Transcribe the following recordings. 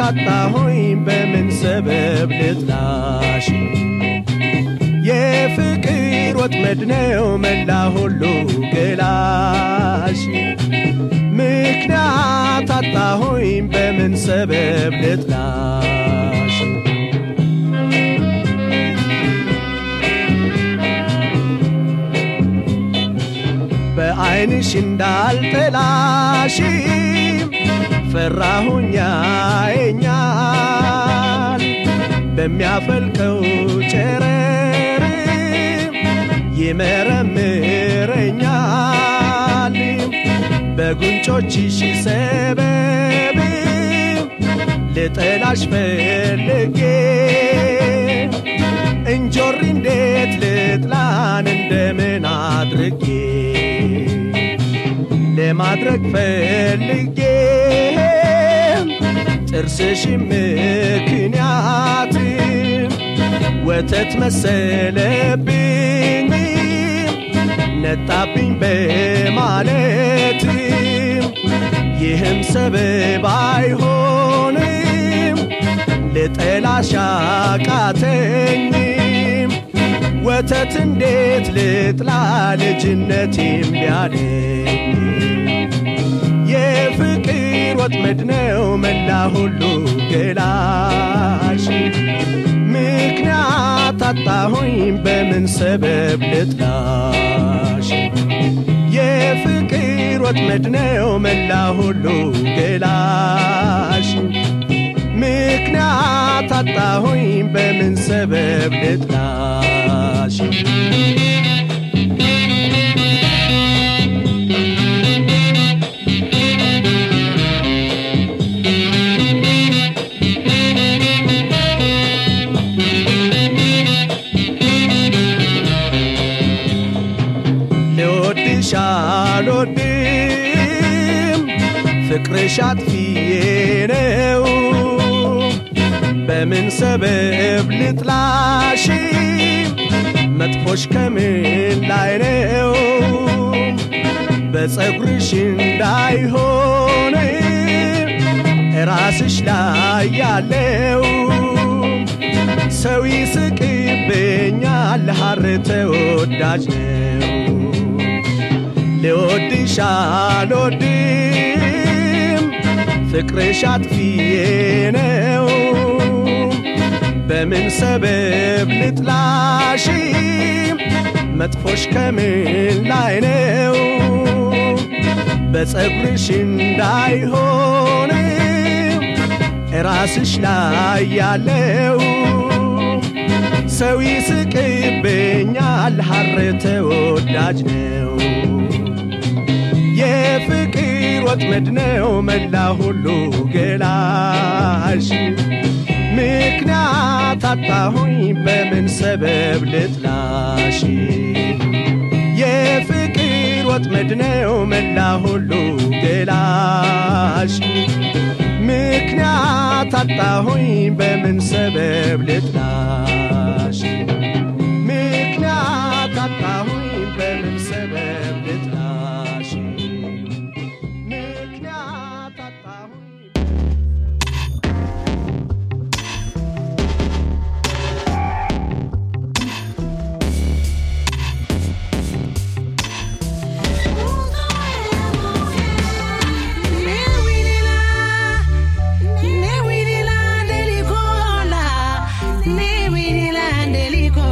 አጣሁኝ በምን ሰበብ ልጥላሽ የፍቅር ወጥመድ ነው መላ ሁሉ ገላሽ ምክንያት አጣሁኝ በምን ሰበብ ልጥላሽ በዐይንሽ እንዳልጠላሽ ፈራሁኛ የኛል በሚያፈልቀው ጨረር ይመረምረኛል በጉንጮችሽ ሰበብ ልጠላሽ ፈልጌ እንጆሪ እንዴት ልጥላን እንደምን አድርጌ ለማድረግ ፈልጌ ጥርስሽ ምክንያት ወተት መሰለብኝ ነጣብኝ በማለት ይህም ሰበብ አይሆንም ልጠላሽ አቃተኝም ወተት እንዴት ልጥላ ልጅነቴም ቢያለኝ የፍቅር ወጥመድ ነው መላ ሁሉ ገላሽ ምክንያት አጣሁኝ በምን ሰበብ ልጥላሽ የፍቅር ወጥመድ ነው መላ ሁሉ ገላሽ ምክንያት አጣሁኝ በምን ሰበብ ልጥላሽ ልወድሽ አልወድም ፍቅርሽ አጥፊዬ ነው በምን ሰበብ ልጥላሽ መጥፎሽ ከምን ላይ ነው በፀጉርሽ እንዳይሆን ራስሽ ላይ ያለው ሰው ይስቅብኛል ሐር ተወዳጅ ነው ልወድሽ አልወድም ፍቅርሽ አጥፊዬ ነው በምን ሰበብ ልጥላሽ መጥፎሽ ከምን ላይ ነው በፀጉርሽ እንዳይሆን ራስሽ ላይ ያለው ሰው ይስቅብኛል ሐር ተወዳጅ ነው የፍቅር ወጥመድ ነው መላ ሁሉ ገላሽ ምክንያት አጣሁኝ በምን ሰበብ ልጥላሽ የፍቅር ወጥመድ ነው መላ ሁሉ ገላሽ ምክንያት አጣሁኝ በምን ሰበብ ልጥላሽ ምክንያት አጣሁኝ በምን ሰበብ ልጥላሽ ምክንያት አጣሁኝ Ne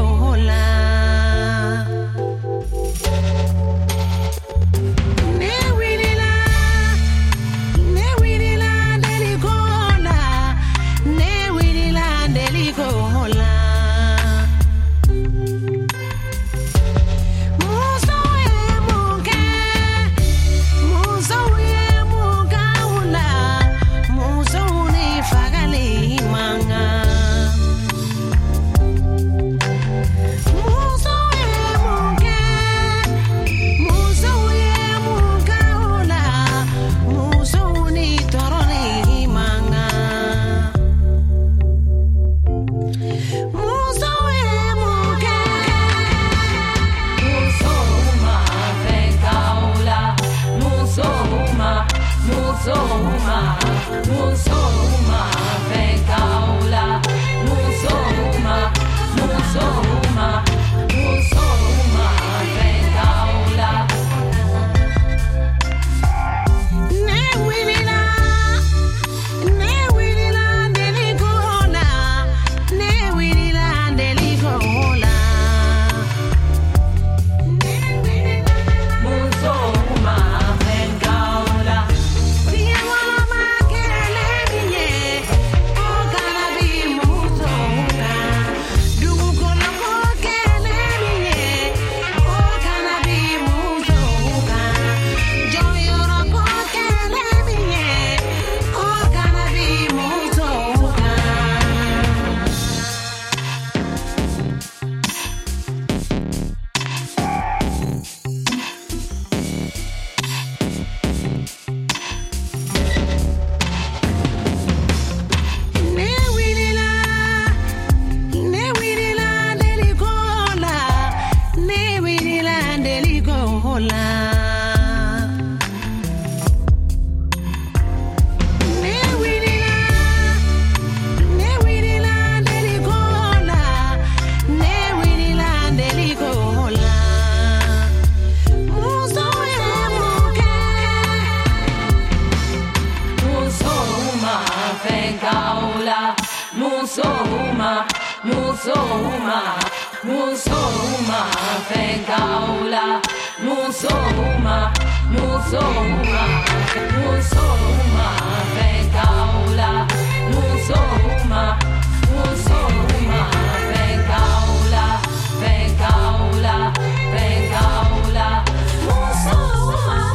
Musoma, Musoma, Musoma, Fengaula, Musoma, Musoma, Musoma, Fengaula, Musoma, Musoma, Fengaula, Fengaula, Fengaula, Musoma.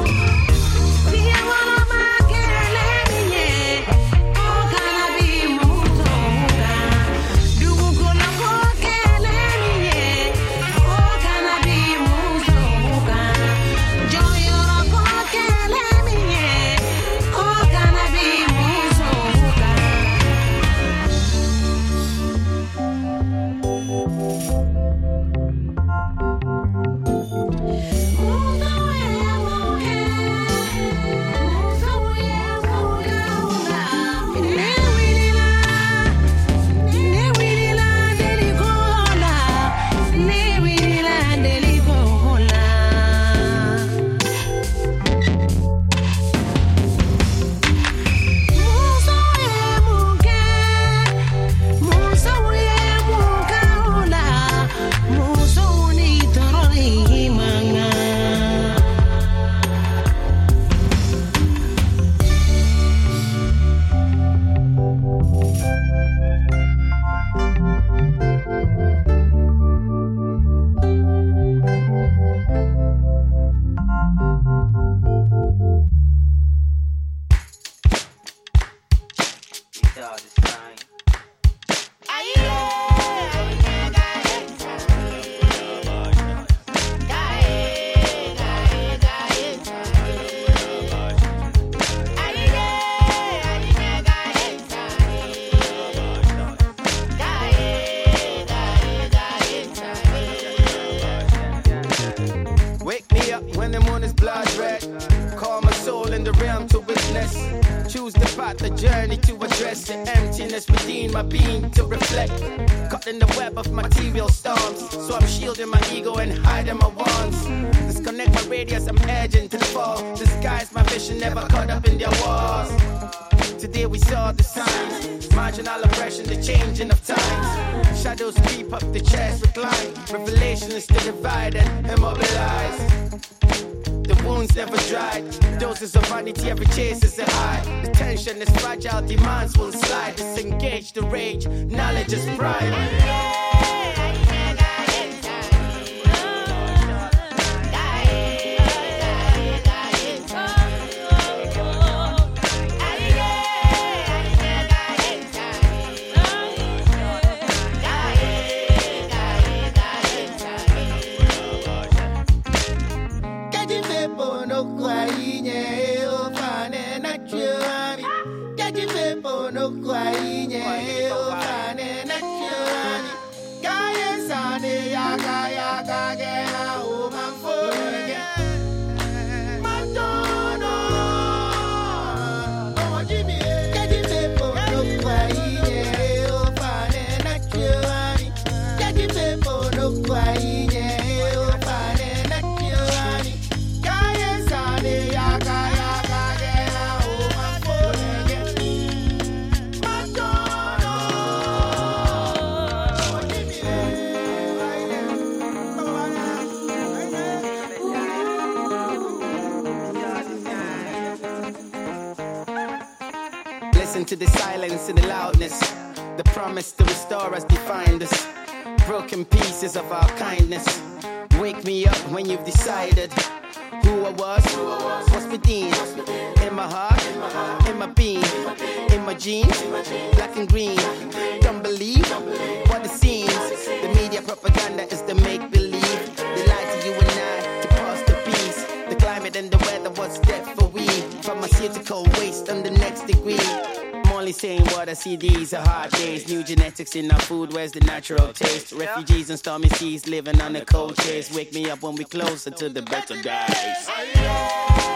Wake me up when the moon is blood red. Call my soul in the realm to witness. Choose the path, the journey to address the emptiness within my being to reflect. Caught in the web of material storms, so I'm shielding my ego and hiding my wants. Disconnect my radius, I'm edging to the fall. Disguise my vision, never caught up in their walls. Today we saw the signs, marginal oppression, the changing of times. Shadows creep up the chest, recline. Revelation is to divide and immobilize. The wounds never dried. Doses of vanity, every chase is a high. The tension is fragile, demands will slide. Disengage the rage, knowledge is pride. Listen to the silence and the loudness. The promise to restore us defined us. Broken pieces of our kindness. Wake me up when you've decided who I was, what's within. In my heart, in my being, in my jeans, black and green. Don't believe what it seems. The media propaganda is the make believe. They lie to you and I to pass the peace. The climate and the weather, what's that for we? Pharmaceutical waste on the next degree. I'm only saying what I see, these are hard days. New genetics in our food, where's the natural taste? Refugees and stormy seas living on a cold chase. Wake me up when we closer to the better days.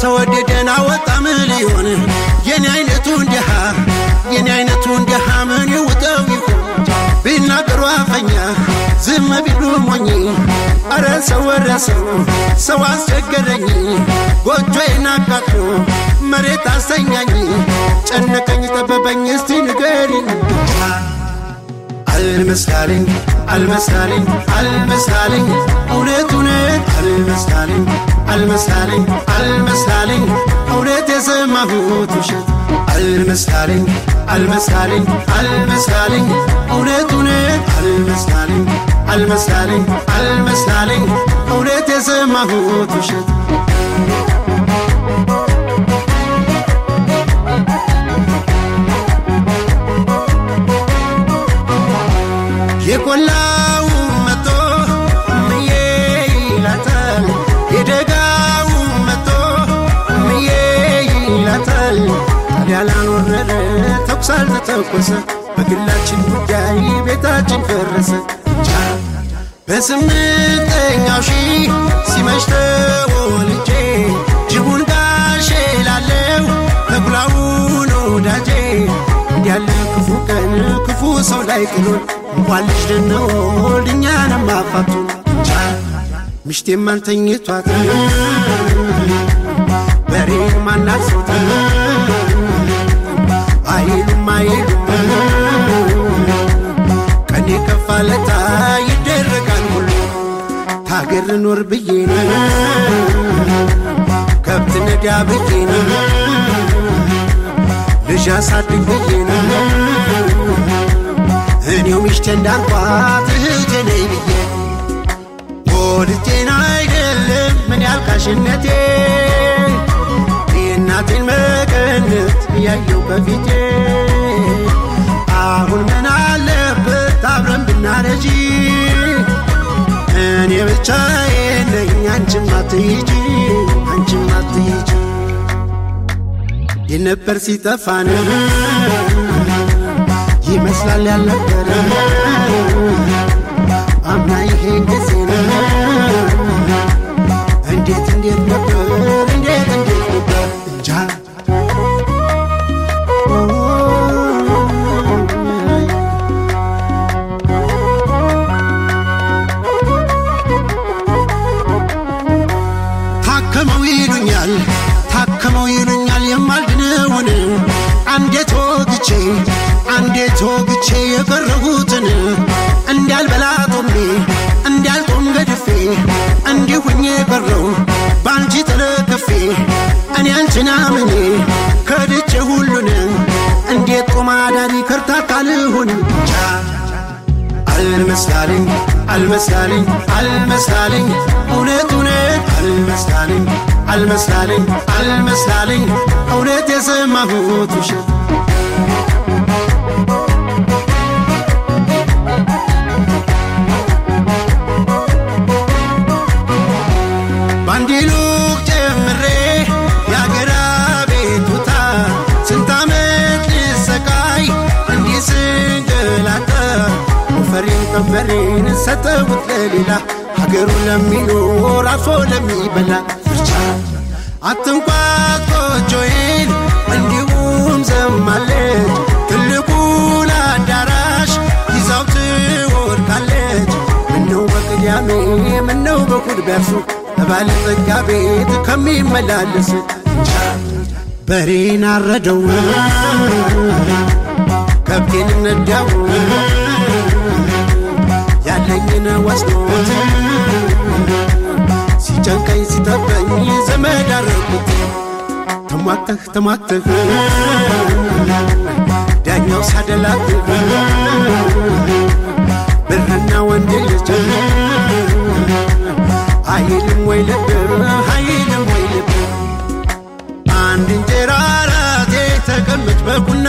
ተወደደን አወጣ ምን ሊሆን የኔ አይነቱ እንዲሃ የኔ አይነቱ እንዲሃ ምን ይውጠው ይሆን ቢናገሩ አፈኛ ዝም ቢሉ ሞኝ አረ ሰው ወረሰው ሰው አስቸገረኝ ጎጆዬን አቃጥሎ መሬት አስተኛኝ ጨነቀኝ ጠበበኝ እስቲ ንገሪኝ አልመስካልኝ አልመስካልኝ አልመስካልኝ እውነት እውነት አልመስካልኝ አልመስካልኝ አልመስካልኝ እውነት የሰማሁት ውሸት አልመስካልኝ አልመስካልኝ አልመስካልኝ እውነት እውነት አልመስካልኝ አልመስካልኝ አልመስካልኝ እውነት የሰማሁት ውሸት የቆላው መቶ ምዬ ይላታል የደጋው መቶ ምዬ ይላታል ታዲያ ላልወረደ ተኩስ አልተተኮሰ በግላችን ጉዳይ ቤታችን ፈረሰ በስምንተኛው ሺህ ሲመሽ ተወልጄ ጅቡን ጋሼ ላለው ተኩላውን ወዳጄ እንዲያለ ክፉ ቀን ክፉ ሰው ላይ ጥሎን እንኳን ልጅ ልንወልድ እኛንም አፋቱን ምሽቴም አልተኝቷት በሬ ማናሶት አይልም አይልም ቀኔ ከፋለታ ይደረጋል ሁሉ ታገር ኖር ብዬ ከብት ነዳ ብዬ ልጅ አሳድግ ብዬ እኔው ሚስቴ እንዳልኳት እህቴ ነይ ብዬ ወድጄን አይደለም ምን ያልካሽነቴ የእናቴን መቀነት እያየው በፊቴ አሁን ምን አለበት አብረን ብናረጂ እኔ ብቻዬን ነኝ አንቺም አትሂጂ አንቺም አትሂጂ የነበር ሲጠፋን ይመስላል ያልነበረ አምና ይሄ ጊዜ እንዴት እንዴት ነበር እንዴት እንዴት ነበር እንጃ ታከመው ይሉኛል ታከመው ይሉኛል የማልድነውን አንዴት ወግቼ አንዴት ወግቼ የቀረሁትን እንዳልበላ ጦሜ እንዳልጦም ገድፌ እንዲሁኝ የቀረው በአንቺ ተለክፌ እኔ አንቺን አምኜ ከድቼ ሁሉን እንዴት ቆማዳሪ ከርታታ ልሁን አልመስካልኝ አልመስካልኝ አልመስካልኝ እውነት እውነት አልመስካልኝ አልመስካልኝ አልመስካልኝ እውነት የሰማሁት ውሸት ባንዲ ሉቅ ጨምሬ የአገራ ቤቱታ ስንት ዓመት ልሰቃይ እንዲህ ስንገላታ ወፈሬን ቀንበሬን ሰጠሁት ለሌላ ሀገሩ ለሚኖር አርፎ ለሚበላ ፍርቻ አትንኳት ጎጆዬን እንዲሁም ዘማለች ትልቁን አዳራሽ ይዛው ትወድቃለች ምነው በቅዳሜ ምነው በእሑድ ቢያርሱ በባለጸጋ ቤት ከሚመላለስ በሬን አረደው ከብቴን ነዳው ያለኝን ወስዶት ሲጨንቀኝ ሲጠበኝ ዘመድ አረጉት ተሟተህ ተሟተህ ዳኛው ሳደላት ብርና ወንድ ልጅ አይልም ወይ ልብ አይልም ወይ ልብ አንድ እንጀራ ራቴ ተቀመጭ በቁና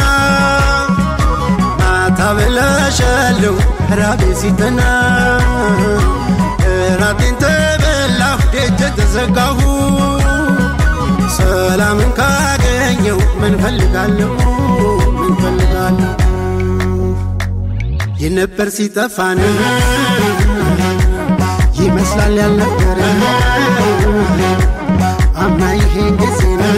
ማታ በላሻለሁ ራቤ ሲተና ራቴን ተበላሁ ደጀ ተዘጋሁ ሰላምን ካገኘው ምን ፈልጋለሁ ምን ፈልጋለሁ የነበር ሲጠፋን ይመስላል ያልነበረ አምና ይሄን ጊዜ ነው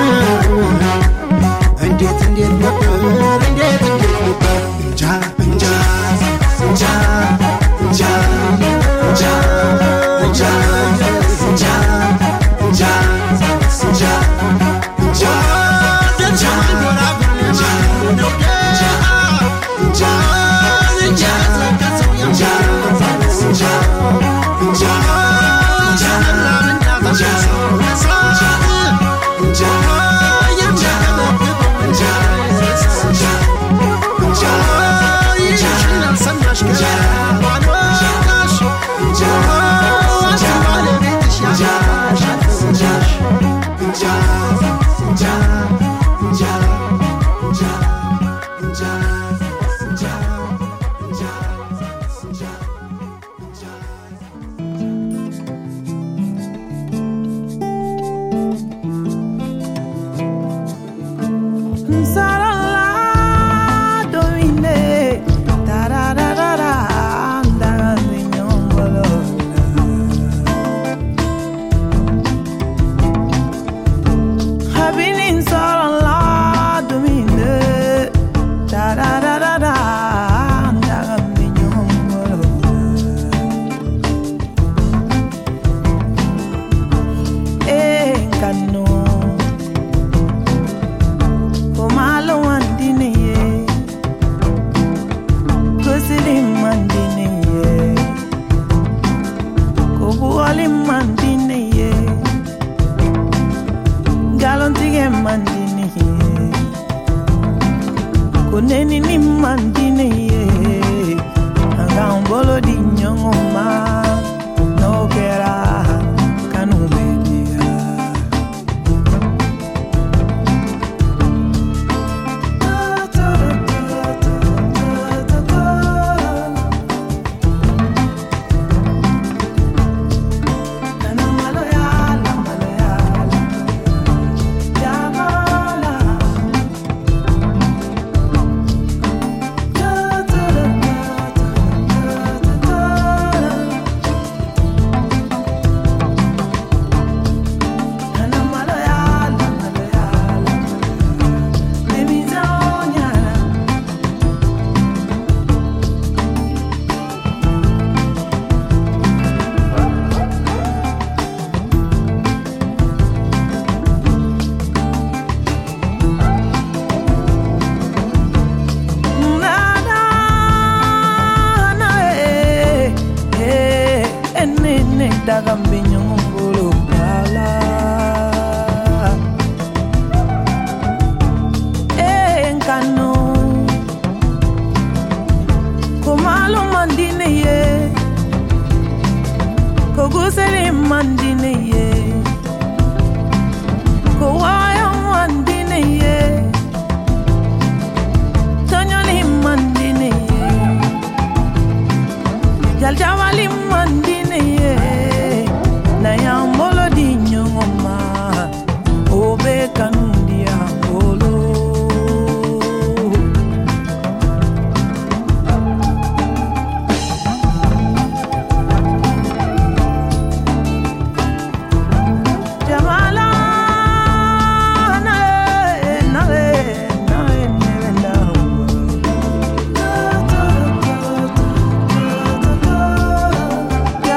እንዴት እንዴት ነበር እንዴት እንዴት ነበር እንጃ እንጃ እንጃ እንጃ እንጃ እንጃ እንጃ እንጃ እንጃ እንጃ እንጃ እንጃ እንጃ እንጃ kuneni ni mandine ye anga umbolo di nyongo ma no kera kanu media daga mbinyongolo bala enkano komalo mandine ye kogusere mandine ye kowaya mandine ye tonyoli mandine ye jaljawali mandine ye na ya mbolo di nyongoma obe kanundi ya mbolo jamala na na na na na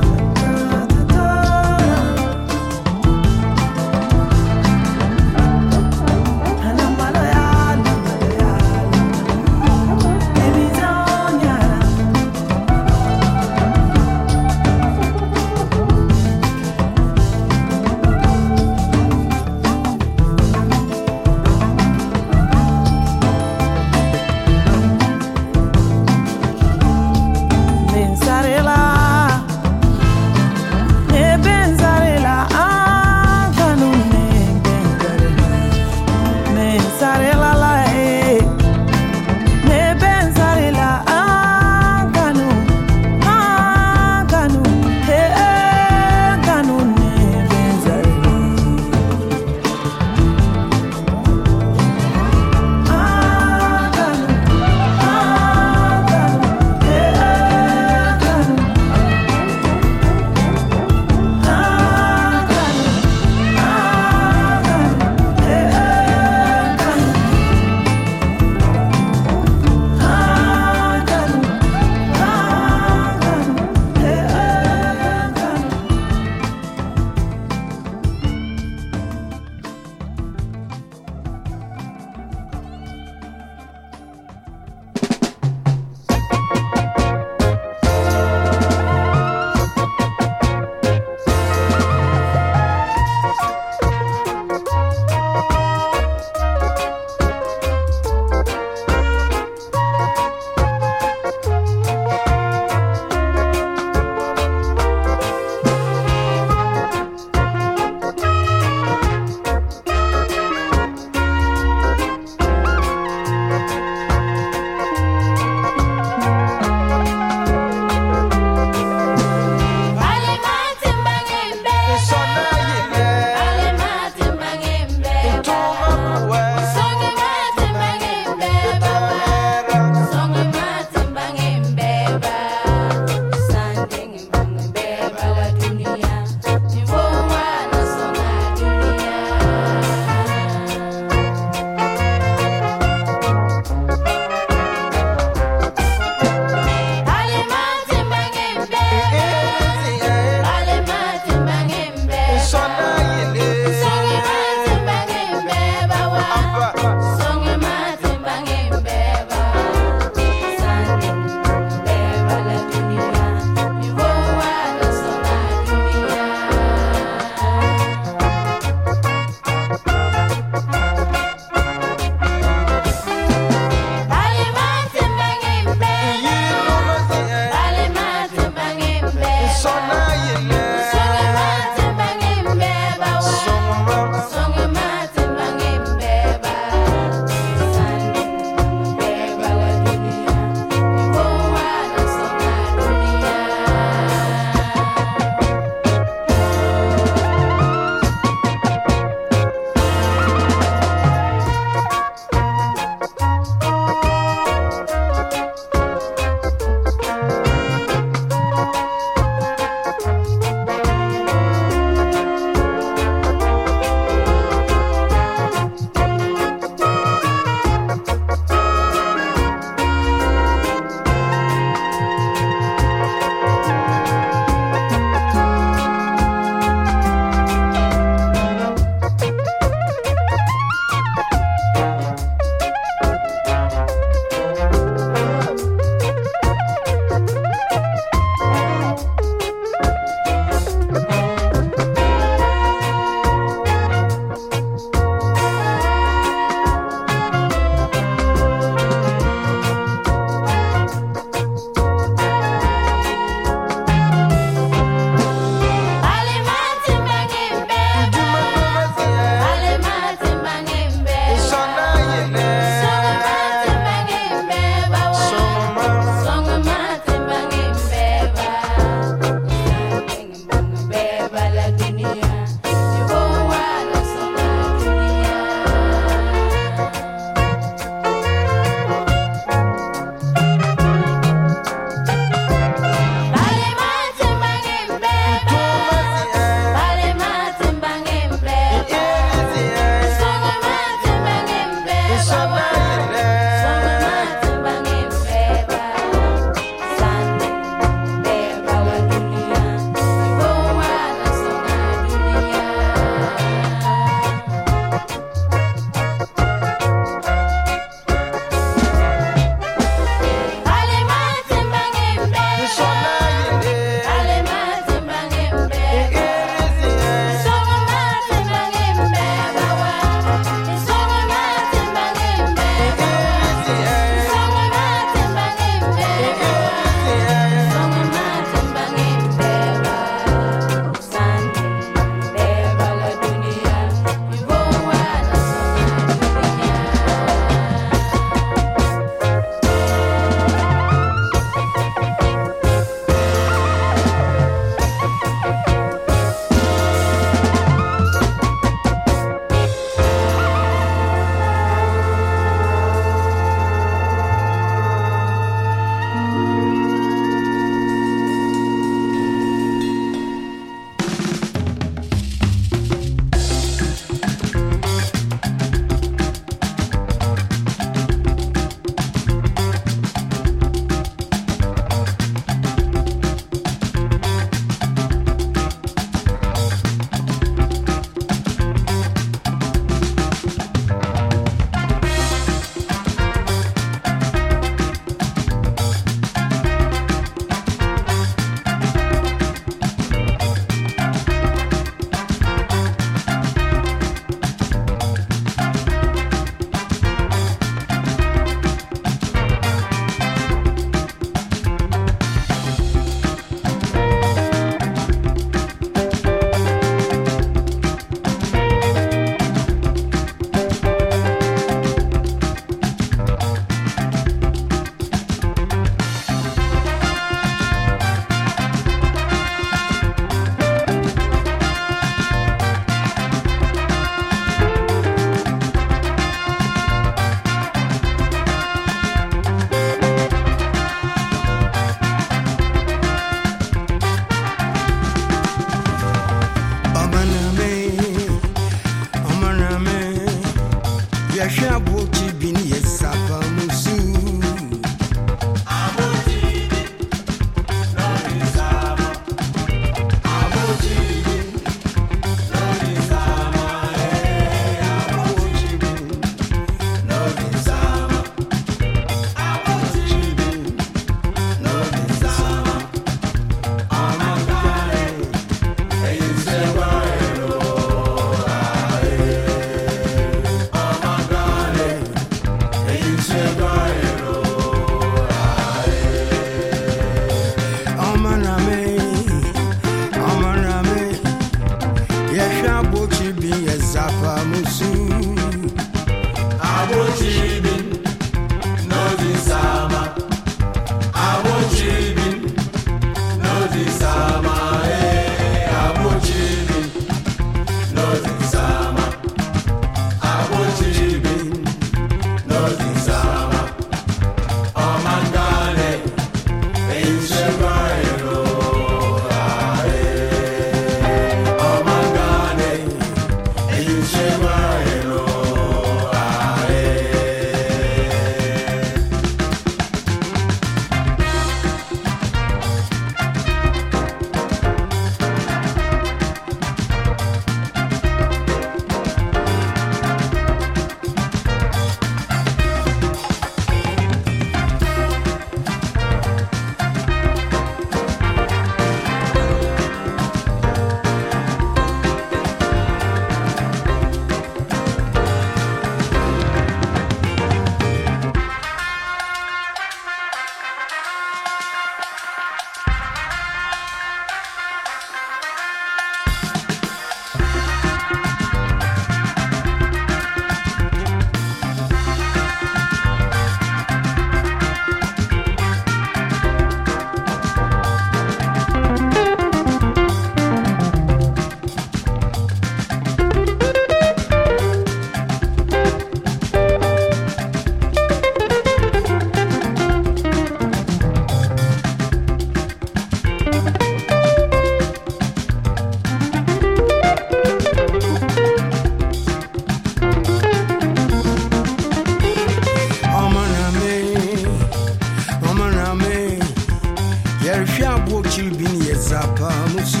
yezapa musu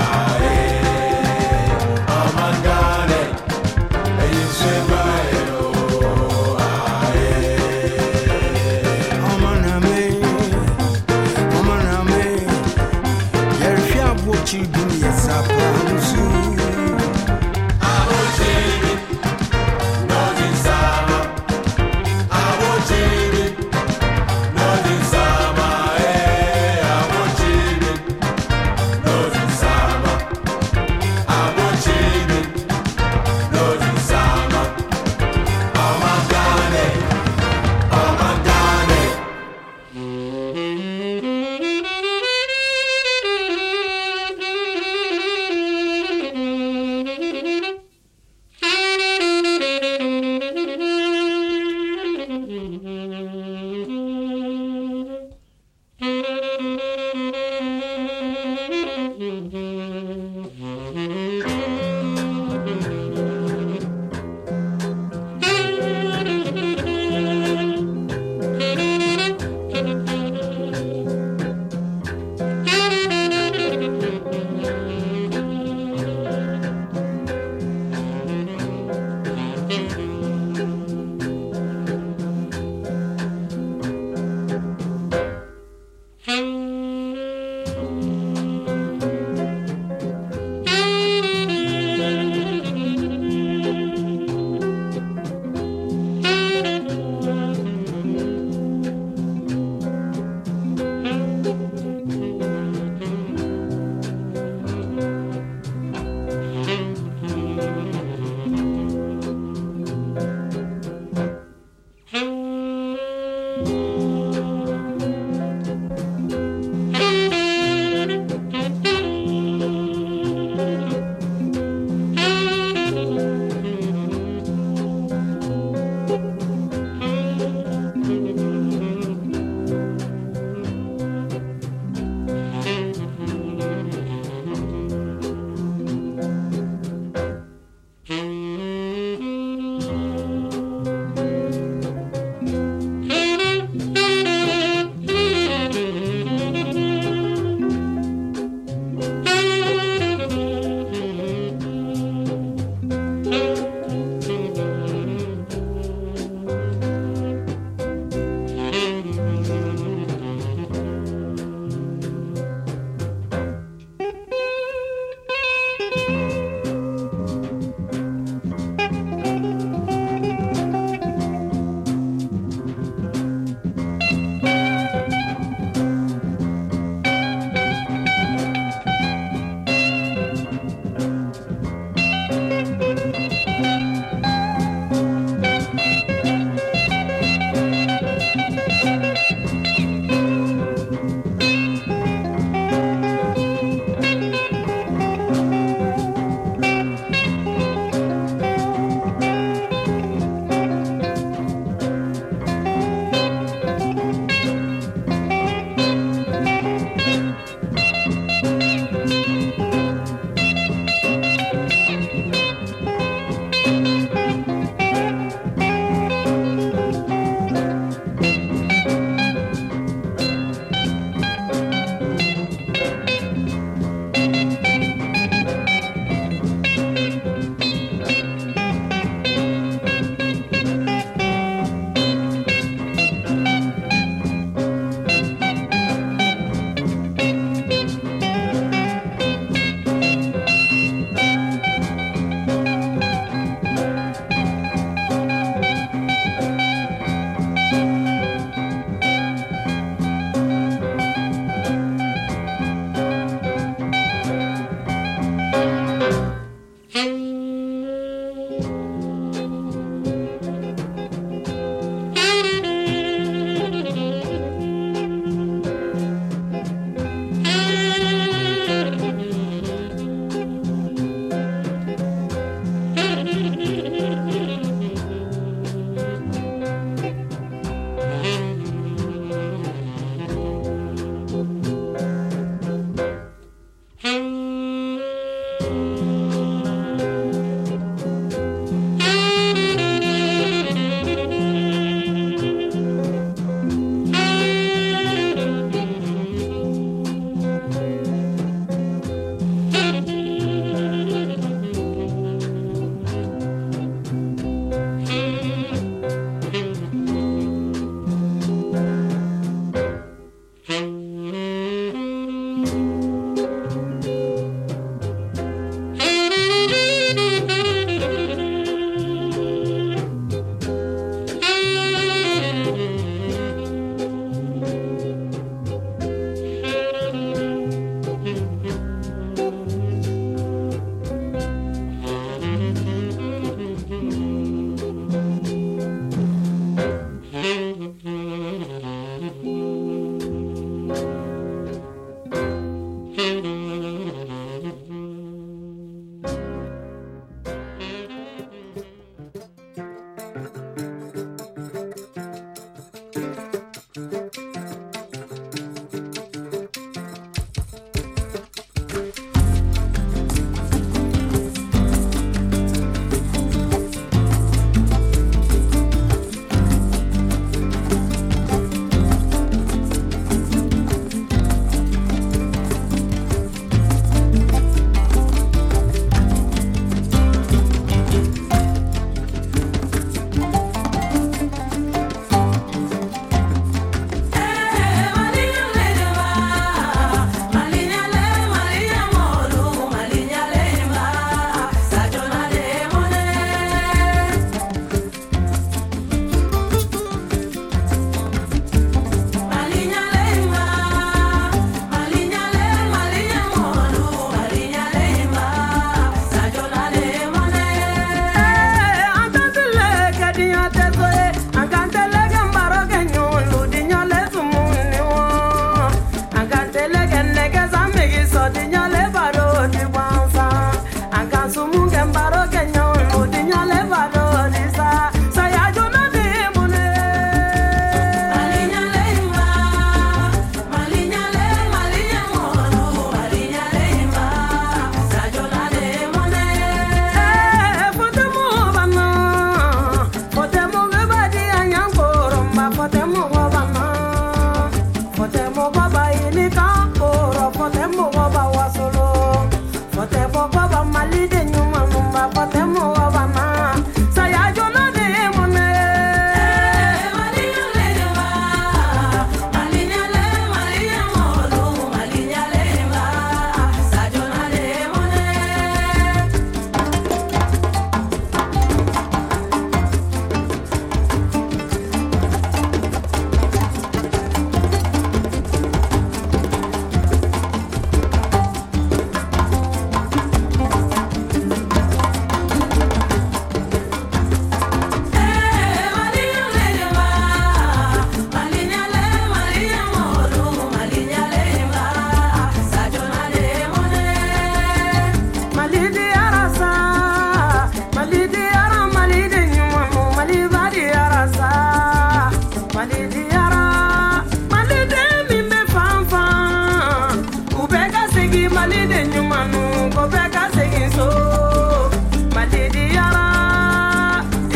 Hey, you say,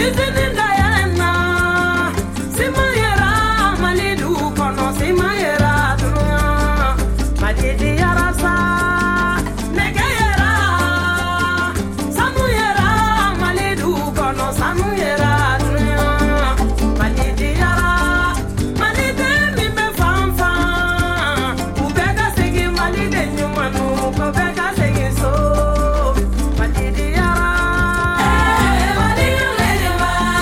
Mali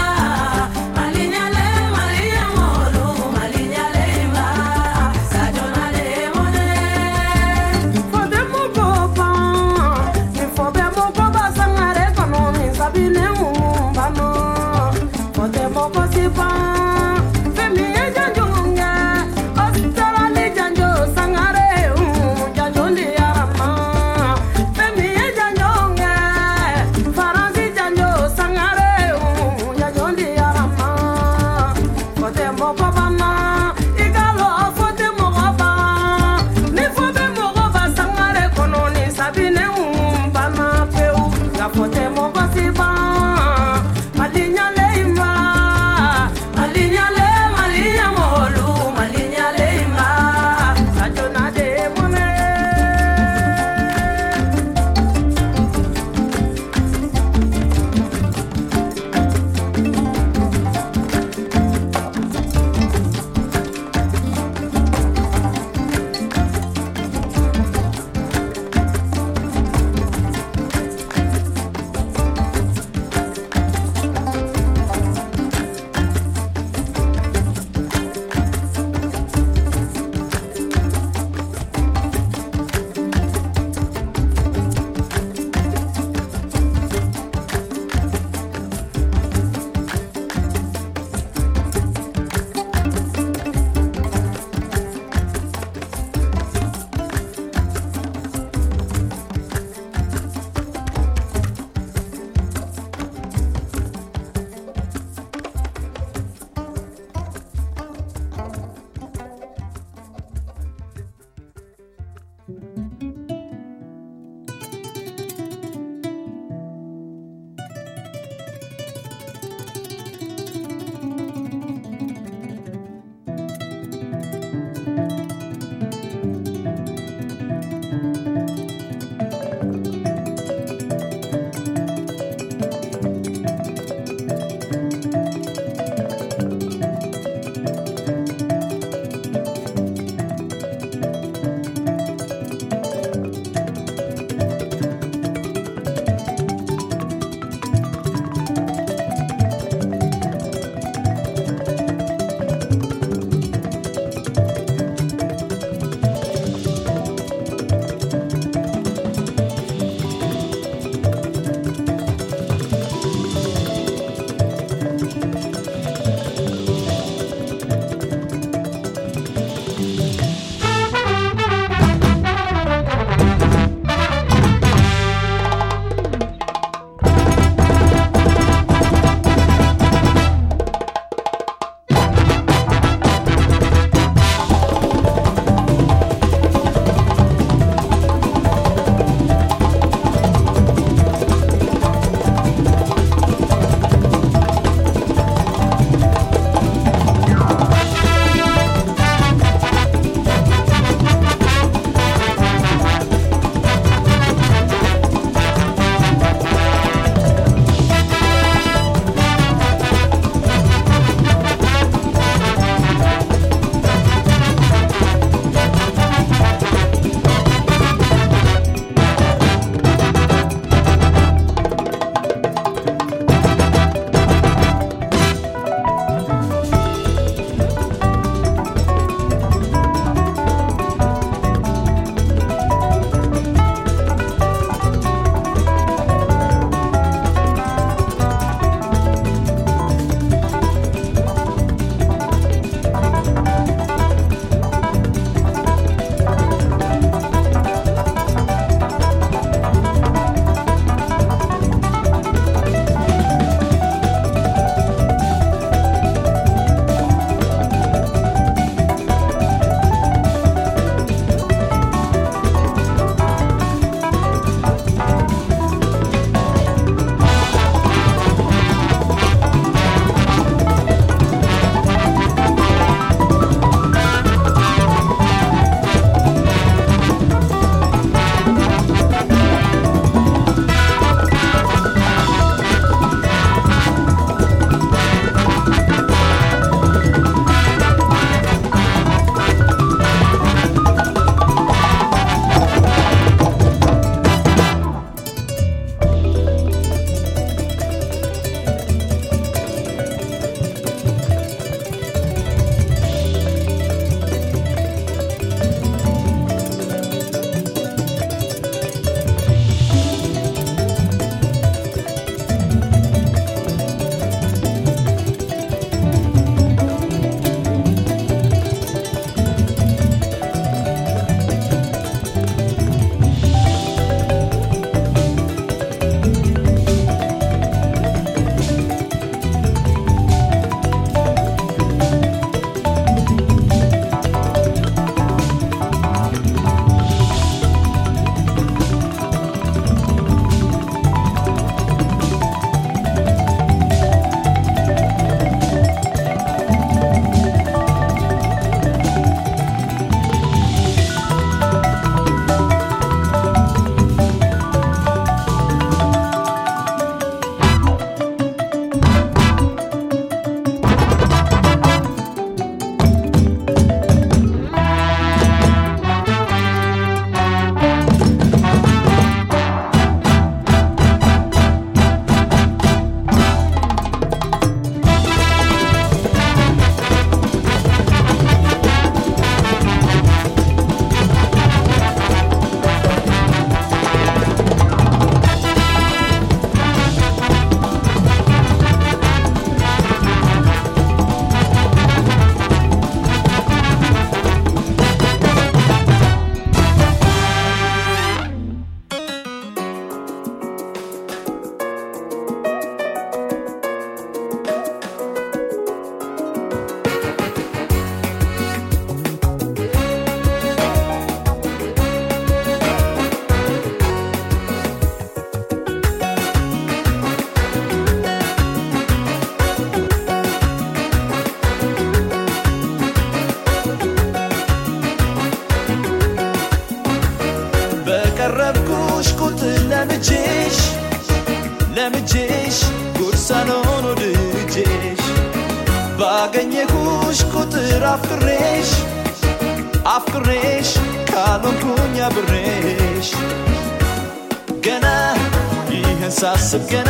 ባገኘሁሽ ቁጥር አፍቅሬሽ አፍቅሬሽ ካልሆንኩኝ አብሬሽ ገና ይህን ሳስብ ገና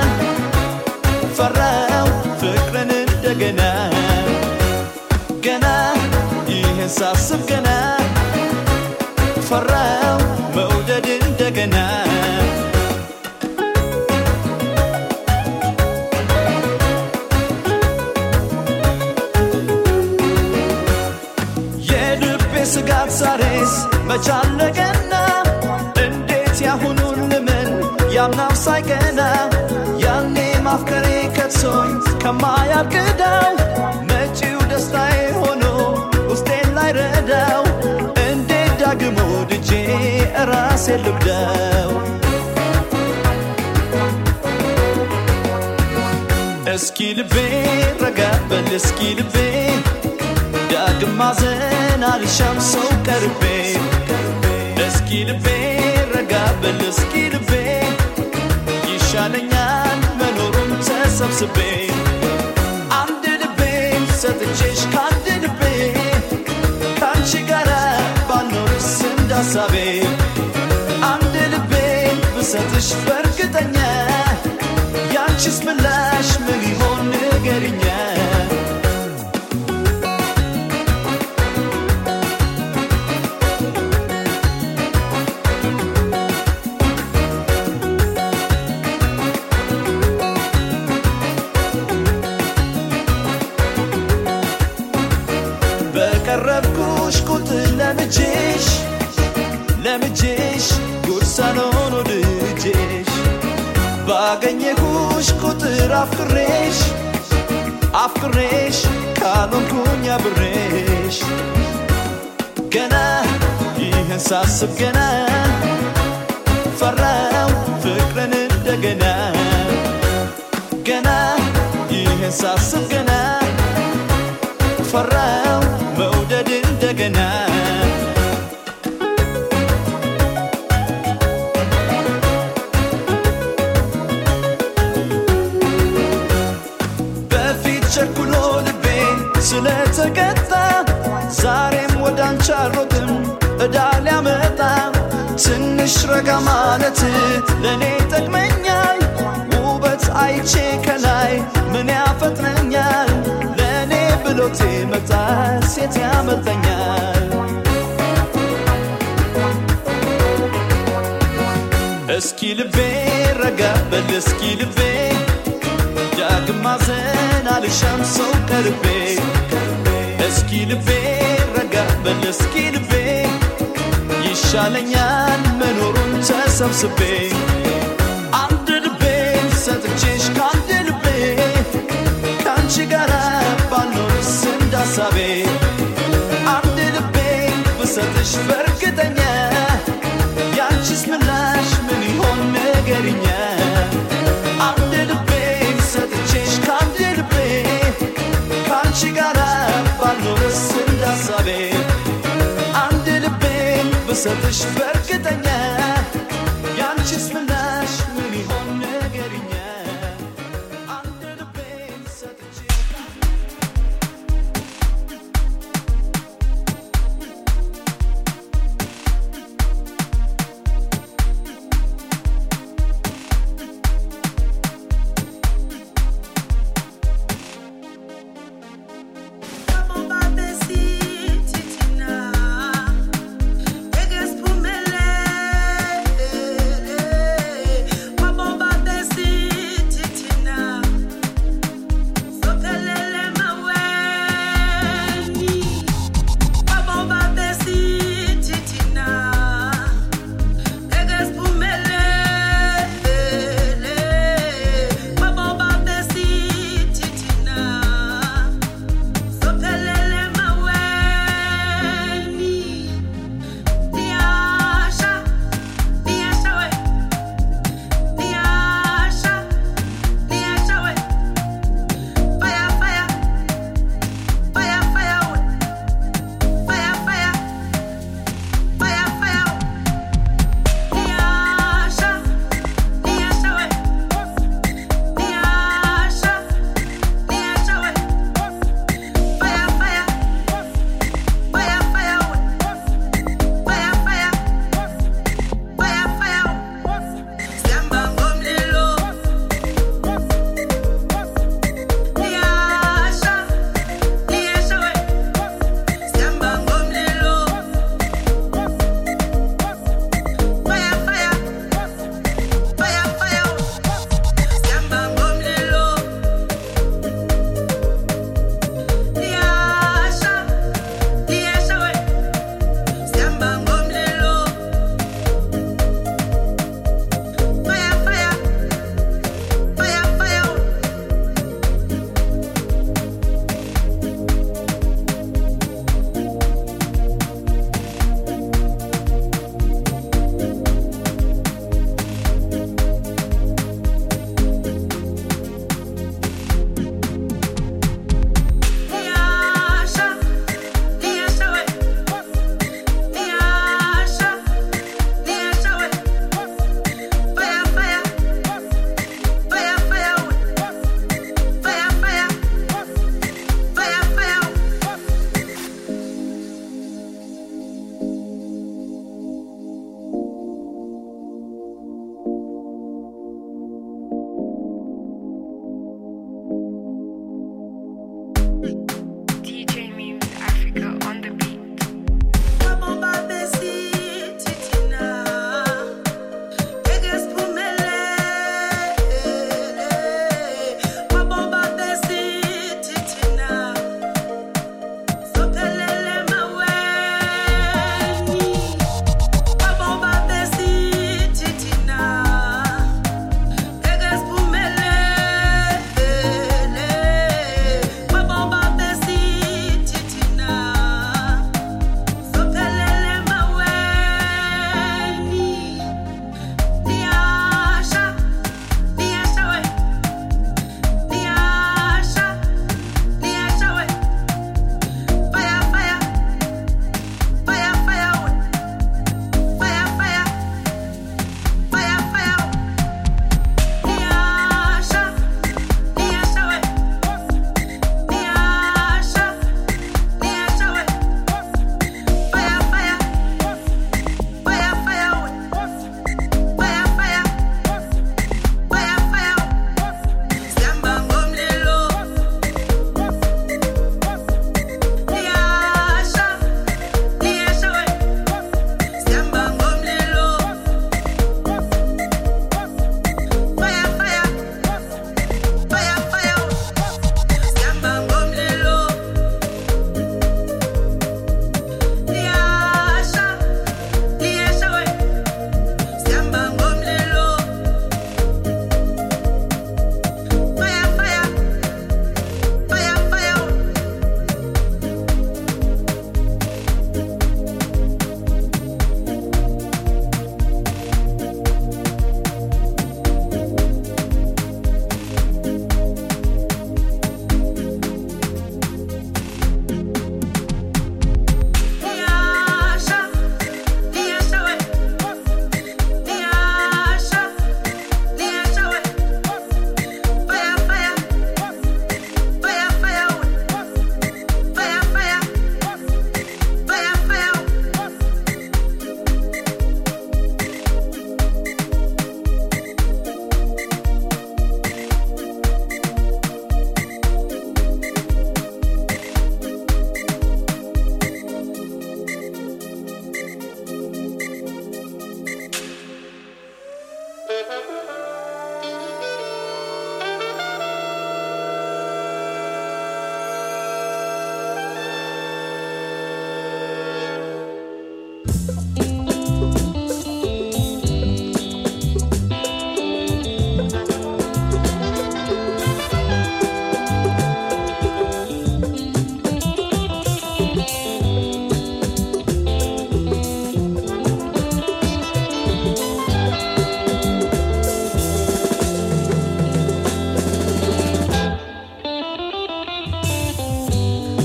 ፈራው ፍቅርን እንደገና ገና ይህን ሳስብ ገና ፈራው መውደድ እንደገና የልቤ ስጋት ዛሬስ መቻለቀና እንዴት ያሁኑን ልምን ያምናው ሳይቀና ያኔ ማፍቀሬ ከቶኝ ከማያግዳው መጪው ደስታዬ ሆኖ ውስጤን ላይ ረዳው እንዴት ዳግሞ ድጄ ራሴ ልብደው እስኪ ልቤ ረጋ በል እስኪ ልቤ ዳግም ማዘን አልሻም ሰው ቀርቤ እስኪ ልቤ ረጋ በል እስኪ ልቤ ይሻለኛል መኖሩን ተሰብስቤ አንድ ልቤ ሰጥቼሽ ከአንድ ልቤ ከአንቺ ጋር ባልኖርስ እንዳሳቤ አንድ ልቤ ብሰጥሽ በእርግጠኛ ያንቺስ ምላሽ ምን ይሆን ንገሪኛ በቀረብኩሽ ቁጥር ለምጄሽ ለምጄሽ ጉርሳኖን ወድጄሽ ባገኘሁሽ ቁጥር አፍቅሬሽ አፍቅሬሽ ካልሆንኩኝ አብሬሽ ገና ይህን ሳስብ ገና ፈራው ፍቅርን እንደገና ገና ይህን ሳስብ ገና ፈራው መውደድ እንደገና በፊት ቸኩሎ ልቤ ስለተቀጣ ዛሬም ወደ አንቺ አልሮጥም እዳ ሊያመጣ ትንሽ ረጋ ማለት ለእኔ ይጠቅመኛል ውበት አይቼ ከላይ ምን ያፈጥነኛል ለእኔ ብሎቴ መጣ ሴት ያመልጠኛል እስኪ ልቤ ረጋ በል እስኪ ልቤ ዳግም ማዘን አልሻም ሰው ቀርቤ እስኪ ልቤ ረጋ በል እስኪ ልቤ ይሻለኛል መኖሩን ተሰብስቤ አንድ ልቤ ሰጥቼሽ ከአንድ ልቤ ከአንቺ ጋር ባልኖርስ እንዳሳቤ አንድ ልቤ ብሰጥሽ በእርግጠኛ ያንቺስ ምላሽ ምን ይሆን ንገሪኛ አንድ ልቤ ሰጥቼሽ ከአንድ ልቤ ከአንቺ ጋር ባልኖርስ እንዳሳቤ አንድ ልቤ ብሰጥሽ በእርግጠኛ ያንቺስ ምላሽ ምን ይሆን ንገሪኛ አንድ ልቤ ሰጥቼሽ Eges pumele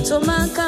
tomaka